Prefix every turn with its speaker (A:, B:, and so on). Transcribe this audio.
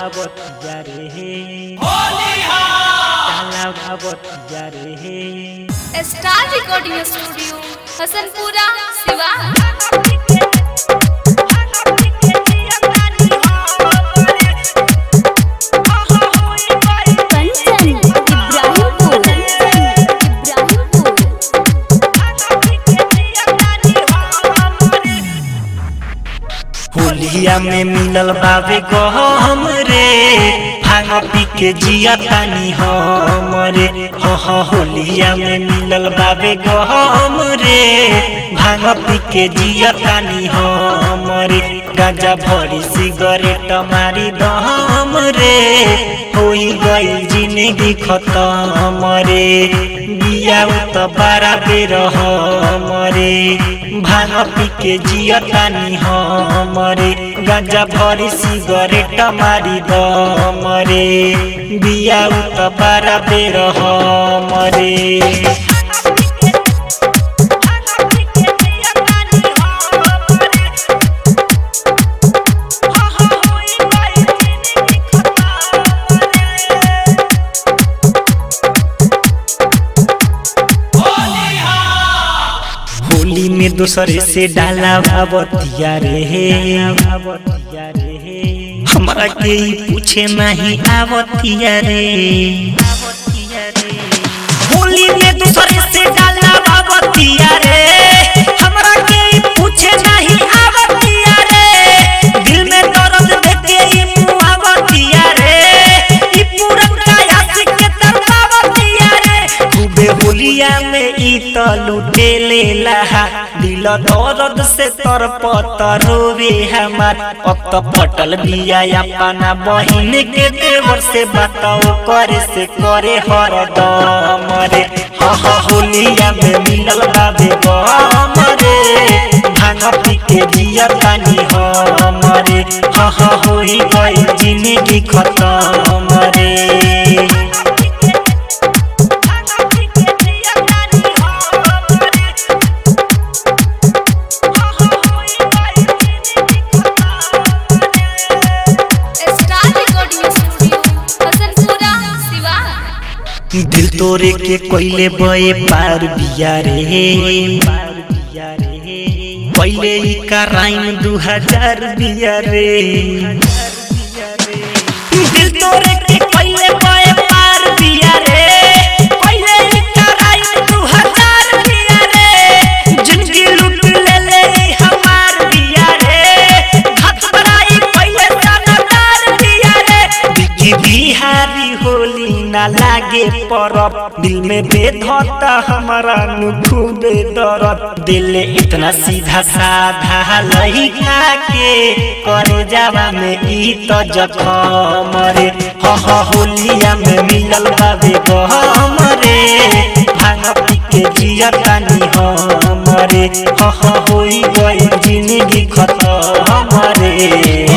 A: ভাবতিয়া রে ডালা ভাবতিয়া রে
B: स्टार रिकॉर्डिंग स्टूडियो हसनपुरा सिवा कंचन इब्राहिमपुर इब्राहिमपुर
A: होलिया में मिलल बाबे गहम रे भांग पी के जिया तानी हमरे हो हो होलिया में मिलल बाबे गहम रे भांग पी के जिया तानी हमरे गांजा भरी सिगरेट मारी दहम रे होई गई जिंदगी खत्म रे बिया त बारा बेर हमरे भांग पी के जियतानी हमरे गांजा भरी सिगरेट मारी दमरे बिया त बारा बेर हमरे होली में दूसरे से डाला भावतिया रे हमरा के ई पूछे नहीं आवतिया रे होली में दूसरे से डाला भावतिया रे हमरा के ई पूछे नहीं आवतिया रे दिल में दर्द देके ई मुंह आवतिया रे ई पूरन का आशिक के तरपावतिया रे खूबे होलिया में ई त लुटे ले लहा दिल दर्द से तर पत रोवे हमार अब त फटल बिया अपना बहिन के देवर से बताओ करे से करे हर दम रे हा हा होलिया में मिलल बाबे गम रे भांग पी के जिया तानी हमरे हा हा होई गई जिंदगी खत्म रे
B: स्टार रिकॉर्डिंग स्टूडियो हसनपुरा सिवा
A: दिल तोरे के कोइले बए पार बिया रे पहले ही कराइन दू हजार बिया रे दिल तोरे के कोइले बए पार बिया रे पहले ही कराइन दू हजार बिया रे जिंदगी लूट ले ले ई हमार बिया रे घाट बड़ाई पहले जानदार बिया रे बिकी बिहारी होली ना लागे परब दिल में बेधता हमारा नु खूबे दर्द दिल इतना सीधा साधा लइका के करे जावा में ई तो जखम रे ह ह होलिया में मिलल बाबे गहम रे भांग पी के जिया तानी हमरे ह ह होई गई जिंदगी खत्म रे